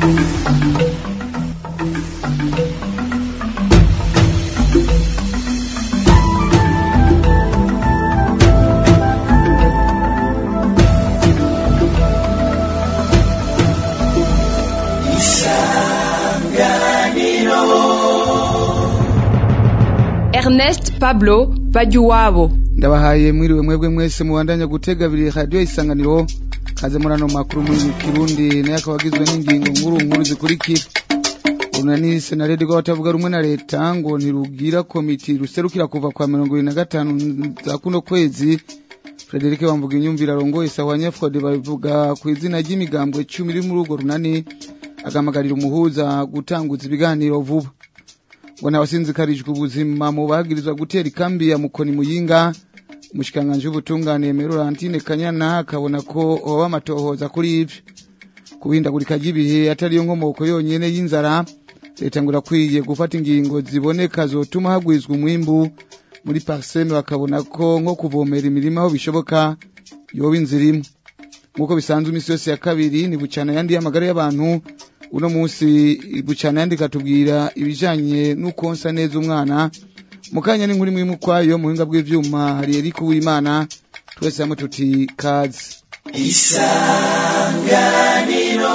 Ernest Pablo Bajuwabo ndabahaye mwiriwe mwebwe mwese mubandanya gutega abiri radiyo isanganiro kaze muri ano makuru muri kirundi nayo akaba agizwe n'ingingo nkuru nkuru zikurikira urunani senarede rw'abatavuga rumwe na leta ngo ntirugira komiti ruserukira kuva kwa mirongo ibiri na gatanu za kuno kwezi Frederic bamvuga inyumvira arongoye sawa nyafode babivuga ku izina ry'imigambwe cumi iri muri urwo runani agamagarira umuhuza gutanguza ibiganiro vuba ngo ntabasinzikarijwe ubuzima mu bagirizwa gutera ikambi ya mukoni muyinga umushikiranganji w'ubutungane Aimé Laurentine Kanyana akabona ko hoba amatohoza kuri ivyo kubindagurika ry'ibihe atariyo nkomoko yonyene y'inzara leta ngo irakwiye gufata ingingo ziboneka zotuma hagwizwa umwimbu muri parseme bakabona ko nko kuvomera imirima aho bishoboka yoba inzira imwe nk'uko bisanzwe imisi yose ya kabiri ni bucana yandi y'amagara y'abantu uno munsi bucana yandi katubwira ibijanye n'ukonsa neza umwana mu kanya n'inkuru imwe ukwayo mu buhinga bw'ivyuma hari Eric Uwimana twese hamwe tuti kazi isanganiro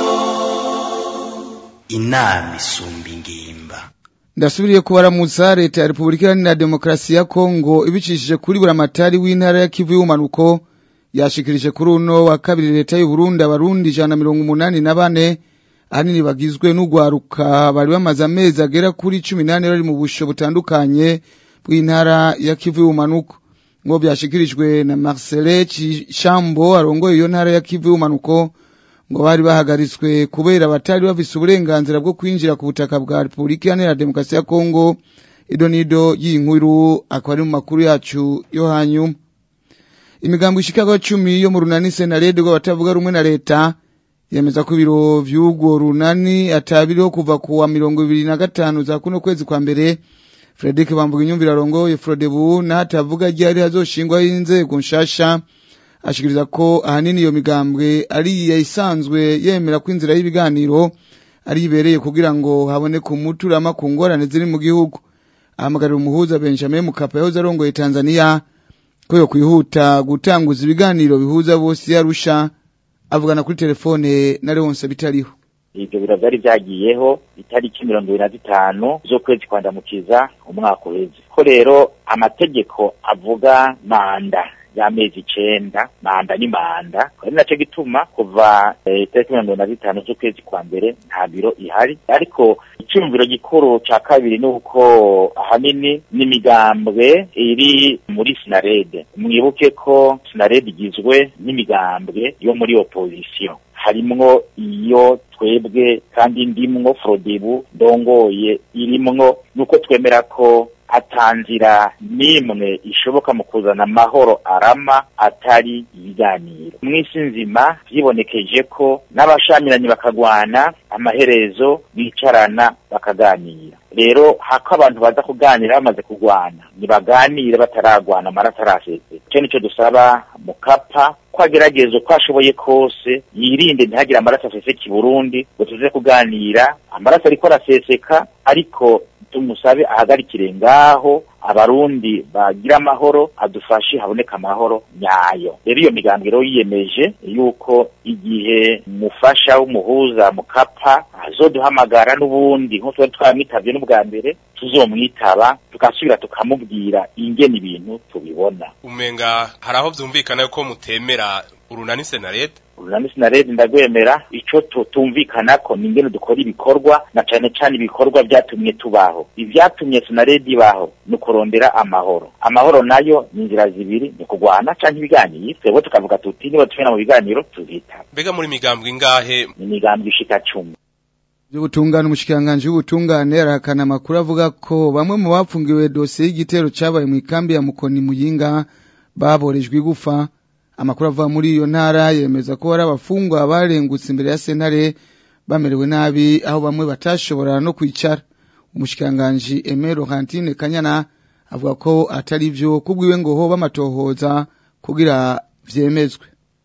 inama isumba ingimba ndasubiriye kubaramutsa leta ya repubulika iharanira demokarasi ya kongo ibicishije kuri buramatari w'intara ya kivu y'ubumanuko yashikirije kuri uno wa kabiri leta y'uburundi abarundi ijana na mirongo umunani na bane ahanini bagizwe n'ugwaruka bari bamaze amezi agera kuri cumi n'ane bari mu busho butandukanye bw'intara ya kivu y'ubumanuko ngo byashikirijwe na marcele cishambo arongoye iyo ntara ya kivu y'ubumanuko ngo bari bahagaritswe kubera batari bafise uburenganzira bwo kwinjira ku butaka bwa repubulika iharanira demokarasi ya kongo ido nido y'inkuru akaba ari mu makuru yacu yo hanyuma imigambo ishikaga cumi yo mu runani senarede rw'abatavuga rumwe na leta yemeza ko ibiro vy'urwo runani atabiriho kuva ku wa mirongo ibiri na gatanu za kuno kwezi kwa mbere Frederic Bamvuga inyumvira arongoye Frodebu na hatavuga ryari hazoshingwaho inzego nshasha ashikiriza ko ahanini iyo migambwe ari yayisanzwe yemera ko inzira y'ibiganiro ari ibereye kugira ngo haboneke umuturama ku ngorane ziri mu gihugu ahamagarira umuhuza Benjamin Mkapa yahoze arongoye Tanzania ko yo kwihuta gutanguza ibiganiro bihuza bose yarusha avugana kuri telefone na Leonce bitariho ivyo biro vyari vyagiyeho itariki mirongo ibiri na zitanu z'ukwezi kwa ndamukiza umwaka uheze ko rero amategeko avuga manda y'amezi icenda manda ni manda ari naco gituma kuva itariki mirongo ibiri na zitanu z'ukwezi kwa mbere nta biro ihari ariko iciyumviro gikuru ca kabiri ni uko ahanini n'imigambwe iri muri sinarede mwibuke ko sinarede igizwe n'imigambwe yo muri opozisiyo harimwo iyo twebwe kandi ndimwo frodebu ndongoye irimwo nuko twemera ko atanzira n'imwe ishoboka mu kuzana amahoro arama atari ibiganiro mw'isi nzima vyibonekeje ko n'abashamiranye bakagwana amaherezo bicarana bakaganira rero hako abantu baza kuganira bamaze kugwana nibaganire bataragwana amaraso arasese ico nico dusaba mukapa ko agerageza uko ashoboye kose yirinde ntihagire amaraso aseseka i burundi ngo tuze kuganira amaraso ariko araseseka ariko tumusabe ahagarikire ngaho abarundi bagira amahoro adufashe haboneka amahoro nyayo rero iyo migambwe rero yiyemeje yuko igihe mufasha w'umuhuza mukapa azoduhamagara n'ubundi nk'uko twari twamwitavye n'ubwa mbere tuzomwitaba tugasubira tukamubwira ingene ibintu tubibona umenga hari aho vyumvikana yuko mutemera urunani senarete urunani sinaredi ndagwemera ico tutumvikanako ni ingene dukora ibikorwa na cane cane ibikorwa vyatumye tubaho ivyatumye sinaredi ibaho ni ukurondera amahoro amahoro nayo ni inzira zibiri ni kugwana canke ibiganiro twebwe tukavuga tuti niba tubena mu biganiro tuzitaba mbega muri migambwe ingahe ni imigambwe ishika cumi by'ubutungane umushikiranganji w'ubutungane arahakana amakuru avuga ko bamwe mu bapfungiwe dosiye y'igitero cabaye mu ikambi ya mukoni muyinga baborejwe igufa amakuru ava muri iyo ntara yemeza ko hari abafungwa barengutse imbere ya sentare bamerewe nabi aho bamwe batashobora no kwicara umushikiranganji Aimé Laurentine Kanyana avuga ko atari vyo kubwiwe ngo ho bamatohoza kugira vyemezwe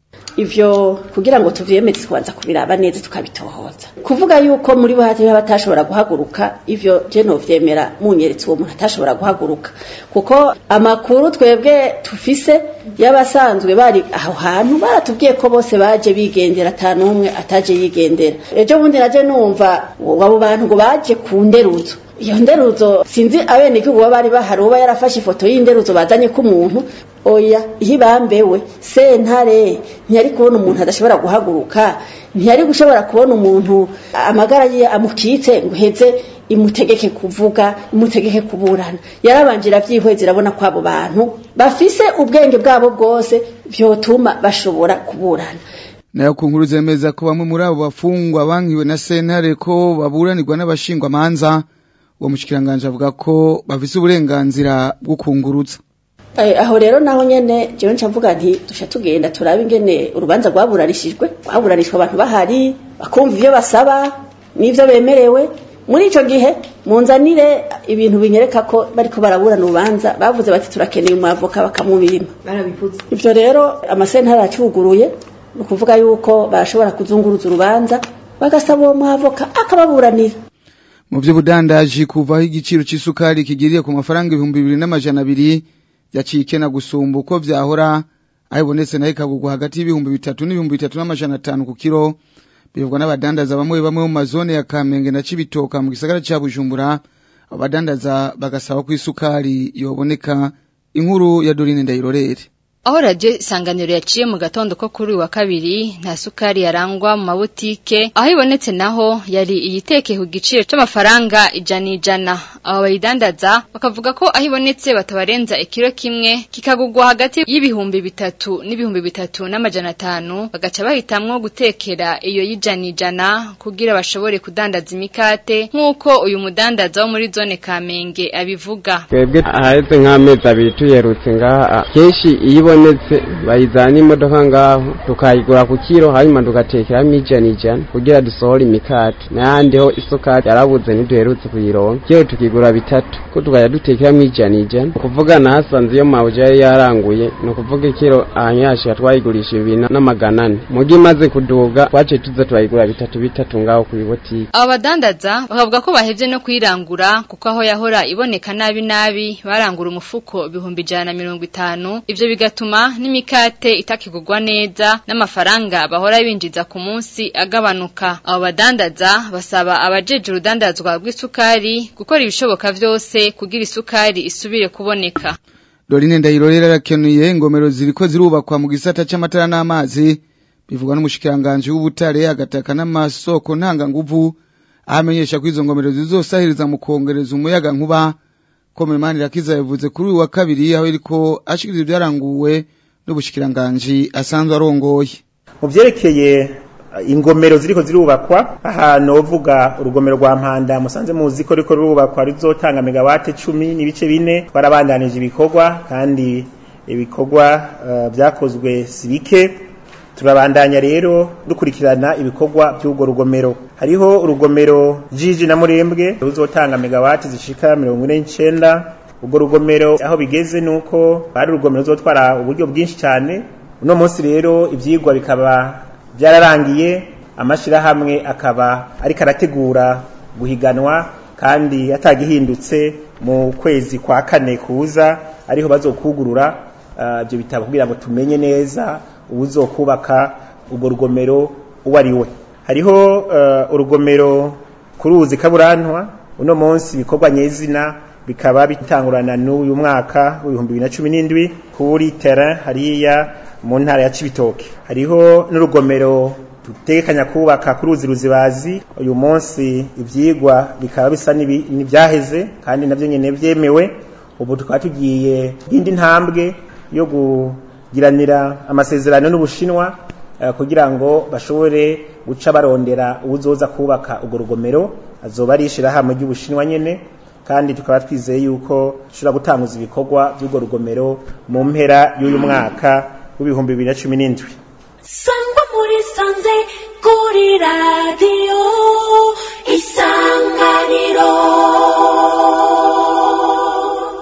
ivyo kugira ngo tuvyemeze tubanza kubiraba neza tukabitohoza kuvuga yuko muri bo hati batashobora guhaguruka ivyo je novyemera munyeretse uwo muntu atashobora guhaguruka kuko amakuru twebwe tufise y'abasanzwe bari aho hantu baratubwiye ko bose baje bigendera ata n'umwe ataje yigendera ejo bundi naje numva abo bantu ngo baje ku nderuzo iyo nderuzo sinzi abenegihugu baba bari bahari uba yarafashe ifoto y'inderuzo bazanye ko umuntu oya iyo ibambewe sentare ntiyari kubona umuntu adashobora guhaguruka ntiyari gushobora kubona umuntu amagara ye amukitse ngo uheze imutegeke kuvuga imutegeke kuburana yarabanje irabyihweza irabona ko abo bantu bafise ubwenge bwabo bwose vyotuma bashobora kuburana nayo ku nkuru zemeza ko bamwe muri abo bafungwa bankiwe na sentare ko baburanirwa n'abashingwa manza uwo mushikiranganje avuga ko bafise uburenganzira bwo kungurutsa aho rero naho nyene jewe nca mvuga nti dusha tugenda turabe ingene urubanza rwaburanishijwe rwaburanishwa abantu bahari bakumva ivyo basaba n'ivyo bemerewe muri ico gihe munzanire ibintu binyereka ko bariko baraburana urubanza bavuze bati turakeneye umwavoka bakamubima barabivuze ivyo rero amasentare aracuguruye ni ukuvuga yuko barashobora kuzunguruza urubanza bagasaba uwo mwavoka akababuranira mu vy'ubudandaji kuvaho igiciro c'isukari kigiriye ku mafaranga ibihumbi bibiri n'amajana abiri yaciye ikena gusumba uko vyahora aho ibonetse nayo ikagurwa hagati y'ibihumbi bitatu n'ibihumbi bitatu n'amajana atanu ku kiro bivugwa n'abadandaza bamwe bamwe mu mazone ya kamenge na cibitoka mu gisagara ca bujumbura abadandaza bagasaba ko isukari yoboneka inkuru ya dorine ndayirorere aho radiyo isanganiro yaciye mu gatondo ko kuri uyu wa kabiri nta sukari yarangwa mu mabutike aho ibonetse naho yari iyiteke ku giciro c'amafaranga ijana ijana abo bayidandaza bakavuga ko aho ibonetse batabarenza ikiro kimwe kikagurwa hagati y'ibihumbi bitatu n'ibihumbi bitatu n'amajana atanu bagaca bahitamwo gutekera iyo y'ijana ijana kugira bashobore kudandaza imikate nk'uko uyu mudandaza wo muri zone kamenge abivuga twebwe ahaheze nk'amezi abiri tuyerutse ngaha kenshi iyo ibonetse bayizana imodoka ngaho tukayigura ku kiro hanyuma tugatekeramo ijana ijana kugira dusohore imikate n'ahandi ho isukari yarabuze ntiduherutse kuyironka kiro tukigura bitatu ko tukajya dutekeramo ijana ijana kuvuga nahasanze iyo mawuje yari yaranguye ni ukuvuga ikiro ahanyashira twayigurisha ibiri n'amagana ane mugi imaze kuduga twaciye tuza turayigura bitatu bitatu ngaho ku bibotike abo badandaza bakavuga ko bahevye no kuyirangura kuko aho yahora iboneka nabi nabi barangura umufuko ibihumbi ijana na mirongo itanu ivyo bigatuma n'imikate itakigurwa neza n'amafaranga bahora binjiza ku munsi agabanuka abo badandaza basaba abajeje urudandazwa rw'isukari gukora ibishoboka vyose kugira isukari isubire kuboneka dorine ndayirorera arakenuye ingomero ziriko zirubakwa mu gisata c'amatara n'amazi bivugwa n'umushikiranganje w'ubutare agataka n'amasoko ntanganguvu ahamenyesha ko izo ngomero zizosahiriza mu kongereza umuyaga nkuba komemani rakiza yavuze kuri uyu wa kabiri aho iriko ashikiriza ibyaranguwe n'ubushikiranganje asanzwe arongoye mu vyerekeye ingomero ziriko zirubakwa ahantu uvuga urugomero rwa mpanda musanze muzi ko riko rurubakwa rizotanga megawate cumi n'ibice bine twarabandanije ibikorwa kandi ibikorwa vyakozwe uh, si bike turabandanya rero dukurikirana ibikorwa by'urwo rugomero hariho urugomero jiji na murembwe ruzotanga megawati zishika mirongo ine n'icenda urwo rugomero aho bigeze nuko bari urugomero ruzotwara uburyo bwinshi cyane uno munsi rero ivyigwa bikaba byararangiye amashirahamwe akaba ariko arategura guhiganwa kandi atagihindutse mu kwezi kwa kane kuza ariho bazokugurura ibyo uh, bitabo kugira ngo tumenye neza ubuzokubaka urwo rugomero uwo ari we hariho uh, urugomero ku ruzi kaburantwa uno munsi ibikorwa nyezina bikaba bitangurana n'uyu mwaka w'ibihumbi bibiri na cumi n'indwi kuri terrain hariya mu ntara ya cibitoke hariho n'urugomero dutekanya kubaka ku ruzi ruzibazi uyu munsi ivyigwa bikaba bisa n'ivyaheze kandi navyo nyene vyemewe ubu tukaba tugiye indi ntambwe yo kugiranira amasezerano n'ubushinwa uh, kugira ngo bashobore guca barondera uwuzoza kubaka urwo rugomero azoba ari ishirahamwe ry'ubushinwa nyene kandi tukaba twizeye yuko dushobora gutanguza ibikorwa by'urwo rugomero mu mpera y'uyu mwaka w'ibihumbi bibiri na cumi n'indwi sangwa muri sanze kuri radiyo isanganiro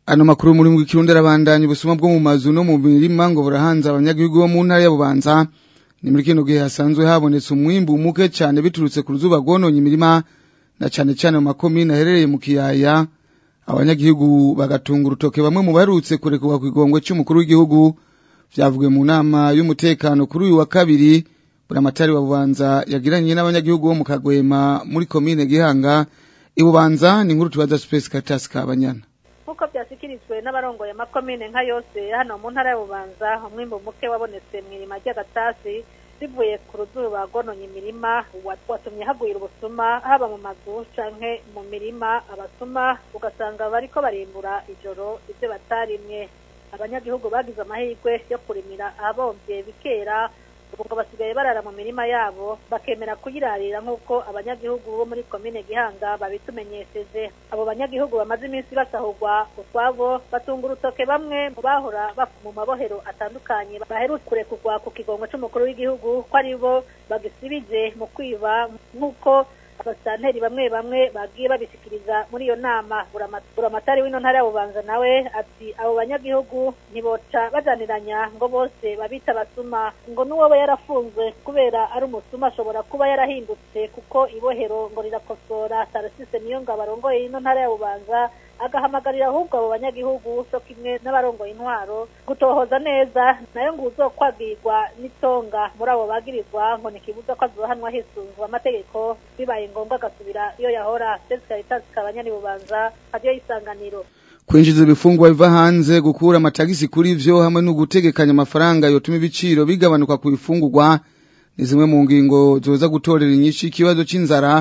ano makuru muri mu kirundi arabandanya ubusuma bwo mu mazu no mu mirima ngo burahanze abanyagihugu bo mu ntara ya Bubanza ni muri kino gihe hasanzwe habonetse umwimbu muke cyane biturutse ku ruzuba rwononye imirima na cyane cyane mu makomine aherereye mu kiyaya abanyagihugu bagatunga urutoke bamwe mu baherutse kurekurwa ku igongwe cy'umukuru w'igihugu byavugiwe mu nama y'umutekano kuri uyu wa kabiri buramatari wa bubanza yagiranye n'abanyagihugu bo mu kagwema muri komine gihanga ibubanza ni inkuru tubaza space caritas kabanyana nk'uko byashyikirijwe n'abarongoye amakomine nka yose hano mu ntara ya bubanza umwimbu muke wabonetse mu irima ry'agatasi bivuye ku ruzuba rwononye imirima watumye hagwira ubusuma haba mu mazu canke mu mirima abasuma ugasanga bariko barimbura ijoro ibyo batarimwe abanyagihugu bagize amahirwe yo kurimira ahabomvye bikera ubu ngo basigaye barara mu mirima yabo bakemera kuyirarira nk'uko abanyagihugu bo muri komine gihanga babitumenyesheje abo banyagihugu bamaze iminsi basahurwa utwabo batunga urutoke bamwe mu bahora mu mabohero atandukanye baherutse kurekurwa ku kigongo c'umukuru w'igihugu ko ari bo bagisibije mu kwiba nk'uko abasanteri bamwe bamwe bagiye babishikiriza muri iyo nama buramatari w'ino ntara ya bubanza nawe ati abo banyagihugu ntiboca bajaniranya ngo bose babita abasuma ngo n'uwoba yarafunzwe kubera ari umusuma ashobora kuba yarahindutse kuko ibohero ngo rirakosora tarasise niyo ngo abarongoye ino ntara ya bubanza agahamagarira ahubwo abo banyagihugu so kimwe n'abarongoye intwaro gutohoza neza nayo ngo uzokwagirwa n'itonga muri abo bagirizwa ngo ntikibuza ko azohanwa hisunzwe amategeko bibaye ngombwa agasubira iyo yahora ndetse caritas kabanyani bubanza radiyo y'isanganiro kwinjiza ibifungwa biva hanze gukura amatagisi kuri vyo hamwe no gutegekanya amafaranga yotuma ibiciro bigabanuka ku bifungurwa ni zimwe mu ngingo zoza gutorera inyinshi ikibazo c'inzara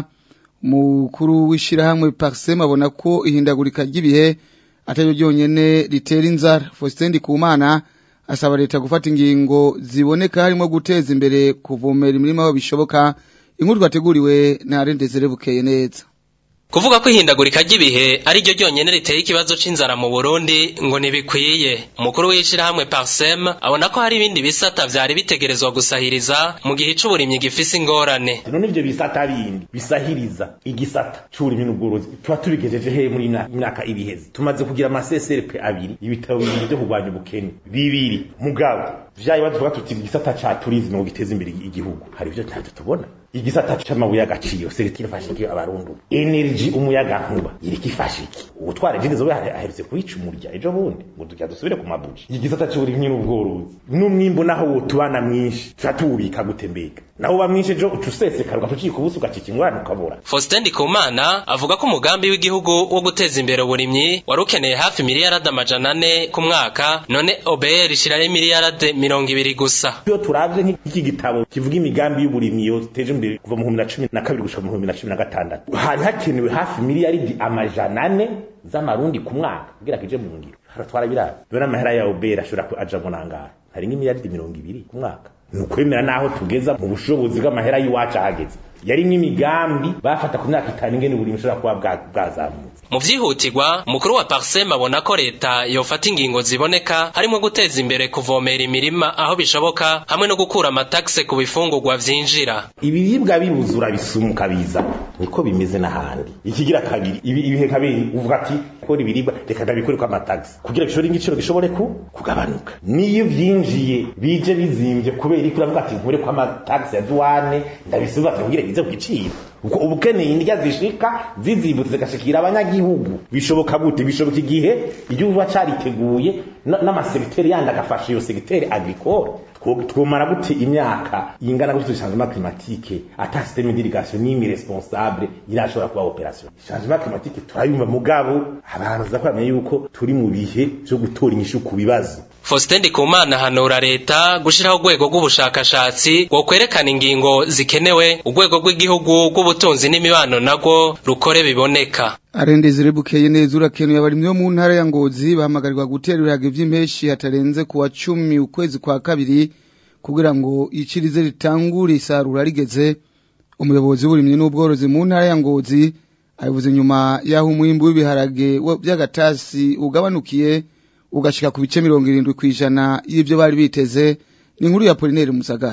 umukuru w'ishirahamwe Parsem abona ko ihindagurika ry'ibihe atari ryonyene ritera inzara Faustin Ndikumana asaba leta gufata ingingo ziboneka harimo guteza imbere kuvomera imirima aho bishoboka inkuru twateguriwe na Arendezere bukeye neza Kuvuga ko ihindagurika ry'ibihe ari ryo ryonyene riteye ikibazo c'inzara mu Burundi ngo ntibikwiye. Umukuru w'ishirahamwe Parsem abona ko hari ibindi bisata vyari bitegerezwa gusahiriza mu gihe c'uburimyi gifise ingorane. None ivyo bisata bindi bisahiriza igisata c'uburimyi n'ubworozi tuba tubigejeje he muri imyaka ibiheze. Tumaze kugira amaseseripe abiri ibitabo bibiri vyo kurwanya ubukene bibiri mugabo vyaye bavuga tuti igisata ca tourisme ngo giteze imbere igihugu hari ivyo ntacyo tubona igisata c'amabuye y'agaciro seritire fashiki abarundu energy umuyaga nkuba iriko ifashiki ubutwara jini zobe aherutse kuyica umurya ejo bundi ngo tujya dusubire ku mabuji igisata c'uburimyi n'ubworozi n'umwimbu naho wotubana mwinshi tuba tuwubika gute mbega naho uba mwinshi ejo uca usesekara ugacika ubusa ugacika ingorane ukabura Faustin Ndikumana avuga ko umugambi w'igihugu wo guteza imbere uburimyi wari ukeneye hafi miliyarade amajana ane ku mwaka none OBR ishiraho miliyarade mirongo ibiri gusa iyo turavye nk'iki gitabo kivuga imigambi y'uburimyi yoteje imbere kuva mu bihumbi na cumi na kabiri gushika mu bihumbi na cumi na gatandatu hari hakenewe hafi miliyaridi amajana ane z'amarundi ku mwaka kugira kije mu ngiro haratwara biraba dore amahera ya OBR ashobora aja mu nangara hari nk'imiliyaridi mirongo ibiri ku mwaka ni ukwemera n'aho tugeza mu bushobozi bw'amahera y'iwacu ahageze yari nk'imigambi bafata ku myaka itanu ingene uburimyi bushobora kuba bwazamutse mu vyihutirwa umukuru wa Parsem abona ko leta yofata ingingo ziboneka harimo guteza imbere kuvomera imirima aho bishoboka hamwe no gukura amatakse ku bifungurwa vyinjira ibiribwa bibuzura bisumuka biza niko bimeze n'ahandi ikigira kabiri ibi ibihe kabiri uvuga ati kora ibiribwa reka ndabikore kwa amatakse kugira bishobore igiciro gishobore ku kugabanuka niyo vyinjiye bije bizimvye kubera iko uravuga ati nkure kwa amatakse ya douane ndabisubiza kugira bize ku giciro uko ubukeneye indya zishika zizibutse zigashikira abanyagihugu bishoboka gute bishoboka igihe igihugu cariteguye n'amasekiteri yandi agafasha iyo sekiteri agricole twomara gute imyaka ingana gute changement climatique ata système d'irrigation n'imi responsable irashobora kuba operation changement climatique turayumva mugabo abantu zakwamye yuko turi mu bihe byo gutora inyishu ku bibazo Faustin Ndikumana hanura leta gushiraho urwego rw'ubushakashatsi rwo kwerekana ingingo zikenewe urwego rw'igihugu rw'ubutunzi n'imibano nagwo rukore biboneka arendezere bukeye neza urakenuye abarimyi bo mu ntara ya Ngozi bahamagarirwa gutera ibirage vy'impeshi hatarenze ku wa cumi ukwezi kwa kabiri kugira ngo icirize ritangure isarura rigeze umuyobozi w'uburimyi n'ubworozi mu ntara ya Ngozi abivuze nyuma y'aho umwimbu w'ibiharage by'agatasi ugabanukiye ugashika ku bice mirongo irindwi kw'ijana y'ivyo bari biteze ni inkuru ya Polinaire Musagara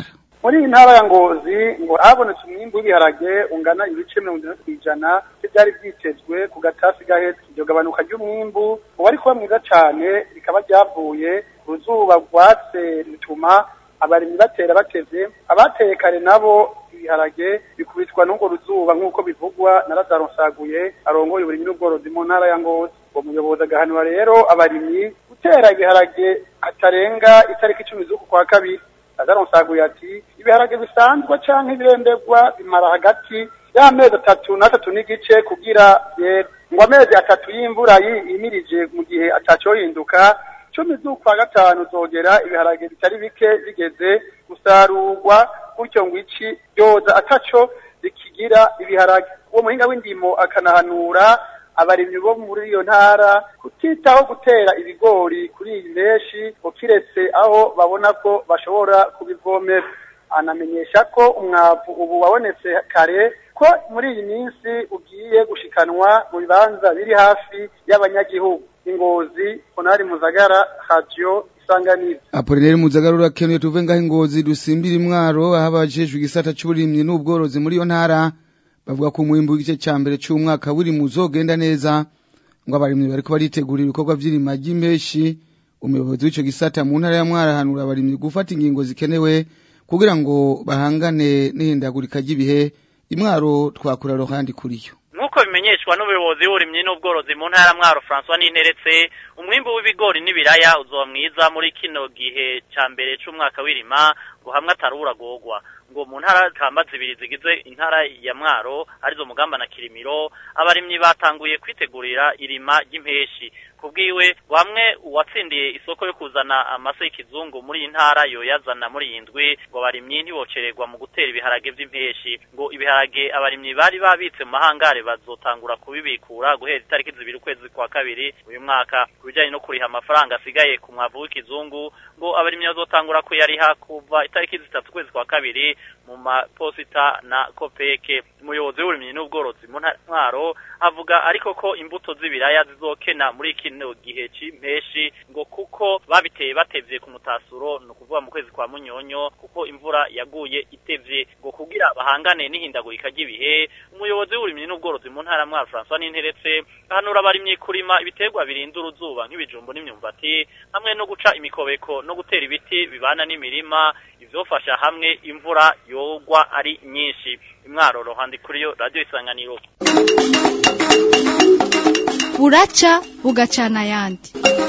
muri iyi ntara ya ngozi ngo habonetse umwimbu w'ibiharage ungana ibice mirongo itandatu kw'ijana byari byitezwe ku gatasi gahetse iryo gabanuka ry'umwimbu uwari kuba mwiza cane rikaba ryavuye ku ruzuba rwatse rutuma abarimyi batera batevye abateye kare nabo ibiharage bikubitwa n'urwo ruzuba nk'uko bivugwa na Lazaro Nsaguye arongoye uburimyi n'ubworozi mu ntara ya Ngozi uwo muyobozi agahanura rero abarimyi gutera ibiharage hatarenga itariki icumi z'uku kwa kabiri Lazaro Nsaguye ati ibiharage bisanzwe canke ibiremberwa bimara hagati y'amezi atatu n'atatu n'igice kugira yere ngo amezi atatu y'imvura yimirije mu gihe atacohinduka cumi z'ukwa gatanu zogera ibiharage bitari bike bigeze gusarurwa gutyo ngo ici ryoza ataco rikigira ibiharage uwo muhinga w'indimo akanahanura abarimyi bo muri iyo ntara kutitaho gutera ibigori kuri iyi menshi ukiretse aho babona ko bashobora kubivomera anamenyesha ko umwavu ubu wabonetse kare ko muri iyi minsi ugiye gushikanwa mu bibanza biri hafi y'abanyagihugu ingozi konari muzagara radio isanganiro Apolineri Muzagara urakenuye tuve ngaho ingozi dusimbira imwaro aho abajejwe igisata c'uburimyi n'ubworozi muri iyo ntara bavuga ko umwimbu w'igice ca mbere c'umwaka wiri muzogenda neza ngo abarimyi bariko baritegura ibikorwa vy'irima ry'impeshi umuyobozi w'ico gisata mu ntara ya mwara hanura abarimyi gufata ingingo zikenewe kugira ngo bahangane n'ihindagurika ry'ibihe imwaro twakura rohandi kuriyo nk'uko bimenyeshwa n'ubuyobozi w'uburimyi n'ubworozi mu ntara mwaro François Ninteretse umwimbu w'ibigori n'ibiraya uzoba mwiza muri kino gihe ca mbere c'umwaka w'irima ngo hamwe atarura gogwa ngo mu ntara kamba zibiri zigize intara ya mwaro arizo mugamba na kirimiro abarimyi batanguye kwitegurira irima ry'impeshi kubwiwe bamwe uwatsindiye isoko yo kuzana amase y'ikizungu muri iyi ntara yoyazana muri iyi ndwi ngo abarimyi ntibocererwa mu gutera ibiharage vy'impeshi ngo ibiharage abarimyi bari babitse mu mahangare bazotangura kubibikura guhera itariki zibiri ukwezi kwa kabiri uyu mwaka ku bijanye no kuriha amafaranga asigaye ku mwavu w'ikizungu ngo abarimyi bazotangura kuyariha kuva itariki zitatu ukwezi kwa kabiri mu maposita na kopeke umuyobozi w'uburimyi n'ubworozi mu ntwaro avuga ariko ko imbuto z'ibiraya zizokena muri kino gihe c'impeshi ngo kuko babiteye batevye ku mutasuro ni ukuvuga mu kwezi kwa munyonyo kuko imvura yaguye itevye ngo kugira bahangane n'ihindagurika ry'ibihe umuyobozi w'uburimyi n'ubworozi mu ntara mwaro François Ninteretse ahanura abarimyi kurima ibiterwa birinda uruzuba nk'ibijumbu n'imyumbati hamwe no guca imikobeko no gutera ibiti bibana n'imirima ivyofasha hamwe imvura yogwa ari nyinshi imwaro rohandi kuriyo radio isanganiro buraca bugacana ayandi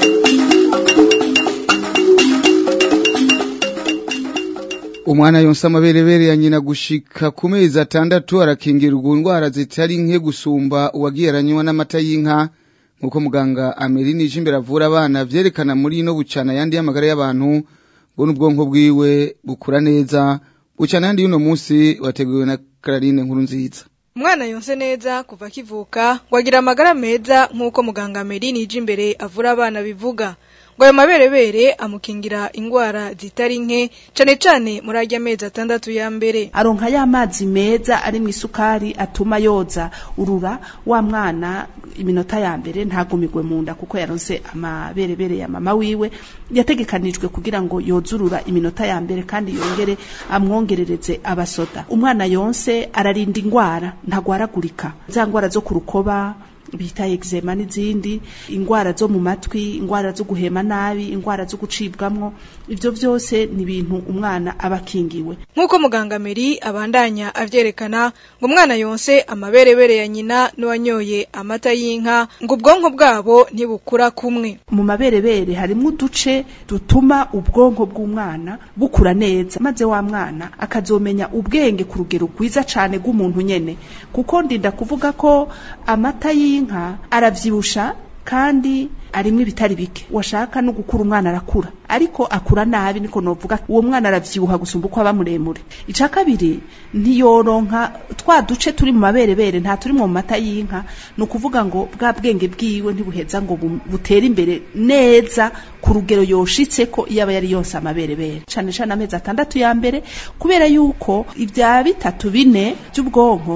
umwana yonsa amaberebere ya nyina gushika ku mezi atandatu arakingirwa indwara zitari nke gusumba uwagiye aranywa n'amata y'inka nk'uko muganga amerini imbere avura abana vyerekana muri ino bucana yandi y'amagara y'abantu ngo n'ubwonko bwiwe bukura neza bucana yandi y'uno munsi wateguwe na Kararine nkuru nziza umwana yonse neza kuva akivuka ngo agira amagara meza nk'uko muganga amerini imbere avura abana bivuga ngo ayo maberebere amukingira ingwara zitari nke cane cane muri arya mezi atandatu ya mbere aronka ya mazi meza ari mu isukari atuma yoza urura wa mwana iminota ya mbere ntagumigwe mu nda kuko yaronse amaberebere ya mama wiwe yategekanijwe kugira ngo yozurura iminota ya mbere kandi yongere amwongerereze abasoda umwana yonse ararinda ingwara ntagwaragurika za ngwara zo ku rukoba bita eczema n'izindi ingwara zo mu matwi ingwara zo guhema nabi ingwara zo gucibwamwo ivyo vyose ni ibintu umwana aba akingiwe nk'uko muganga Meri abandanya avyerekana ngo umwana yonse amaberebere ya nyina n'uwanyoye amata y'inka ngo ubwonko bwabo ntibukura kumwe mu maberebere harimwo uduce dutuma ubwonko bw'umwana bukura neza maze wa mwana akazomenya ubwenge ku rugero rwiza cane rw'umuntu nyene kuko ndinda kuvuga ko amata y'inka aravyibusha kandi arimwo ibitari bike washaka no gukura umwana arakura ariko akura nabi niko novuga uwo mwana aravyibuha gusumba uko aba muremure ica kabiri ntiyoronka twa duce turi mu maberebere nta turi mu mata y'inka ni ukuvuga ngo bwa bwenge bwiwe ntibuheza ngo butere imbere neza ku rugero yoshitse ko iyo aba yari yose amaberebere cane cane amezi atandatu ya mbere kubera yuko ibya bitatu bine by'ubwonko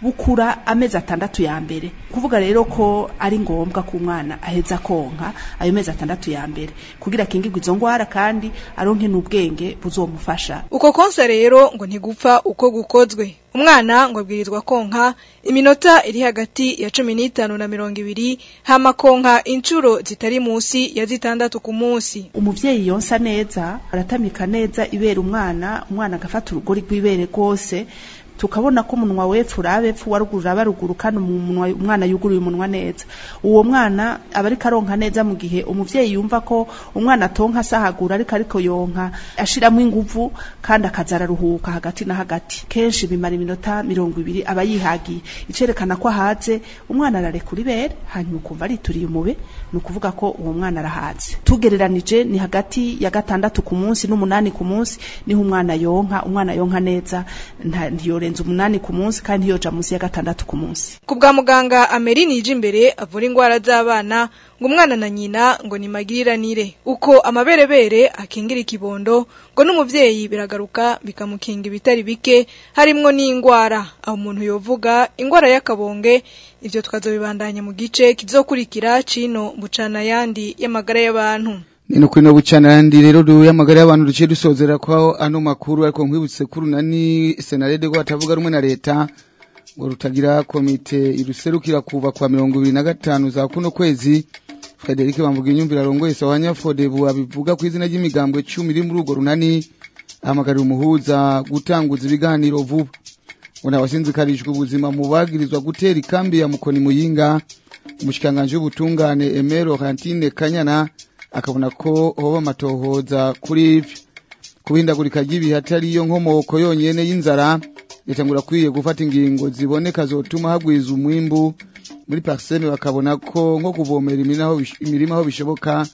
bukura amezi atandatu ya mbere kuvuga rero ko ari ngombwa ko umwana aheza konka ayo mezi atandatu ya mbere kugira akingirwe izo ngwara kandi aronke n'ubwenge buzomufasha uko konsa rero ngo ntigupfa uko gukozwe umwana ngo abwirizwa konka iminota iri hagati ya cumi n'itanu na mirongo ibiri hama konka inshuro zitari munsi ya zitandatu ku munsi umuvyeyi yonsa neza aratamika neza ibera umwana umwana agafata urugori rw'ibere rwose tukabona ko umunwa wepfu urabepfu waruguru uraba ruguru kandi umunwa umwana yuguruye umunwa neza uwo mwana aba ariko aronka neza mu gihe umuvyeyi yumva ko umwana atonka asahagura ariko ariko yonka ashiramo inguvu kandi akaza araruhuka hagati na hagati kenshi bimara iminota mirongo ibiri aba yihagiye icerekana ko ahaze umwana ararekura ibere hanyuma ukumva arituriye umube ni ukuvuga ko uwo mwana arahaze tugereranije ni hagati ya gatandatu ku munsi n'umunani ku munsi niho umwana yonka umwana yonka neza nta- ntiyorenza umunani ku munsi kandi ntiyoja munsi ya gatandatu ku munsi ku bwa muganga Ameri nije imbere avura ingwara z'abana ngo umwana na nyina ngo ni magiriranire uko amaberebere akingira ikibondo ngo n'umuvyeyi biragaruka bikamukinga ibitari bike harimwo n'ingwara aho umuntu yovuga ingwara y'akabonge ivyo tukazobibandanya mu gice kizokurikira cino bucana yandi y'amagara y'abantu Nino kwino bucana yandi rero du yamagara y'abantu duciye dusozera kwa ano makuru ariko nkwibutse kuri nani senarede ko atavuga rumwe na leta ngo rutagira komite iruserukira kuva kwa mirongo ibiri na gatanu za kuno kwezi Frederic bamvuga inyumvira arongoye sawanya Fodebu abivuga ku izina ry'imigambwe 10 iri muri urwo runani ahamagarira umuhuza gutanguza ibiganiro vuba Una wasinzikarijwe ubuzima mu bagirizwa gutera ikambi ya Mukoni Muyinga umushikanganje w'ubutungane Emero Kantine Kanyana akabona ko hoba amatohoza kuri ivyo kubindagurika ry'ibihe atari iyo nkomoko yonyene y'inzara yatangura kwiye gufata ingingo ziboneka zotuma hagwiza umwimbu muri parseme bakabona ko nko kuvomera imirima aho bish- imirima aho bishoboka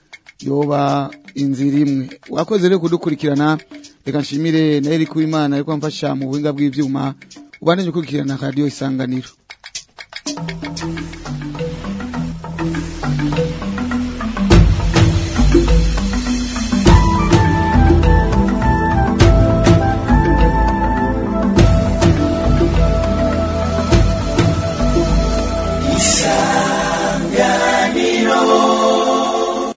yoba inzira imwe wakoze rero kudukurikirana reka nshimire na Eric Uwimana ariko amfasha mu buhinga bw'ivyuma ubandanye ukurikirana radio isanganiro Thank you.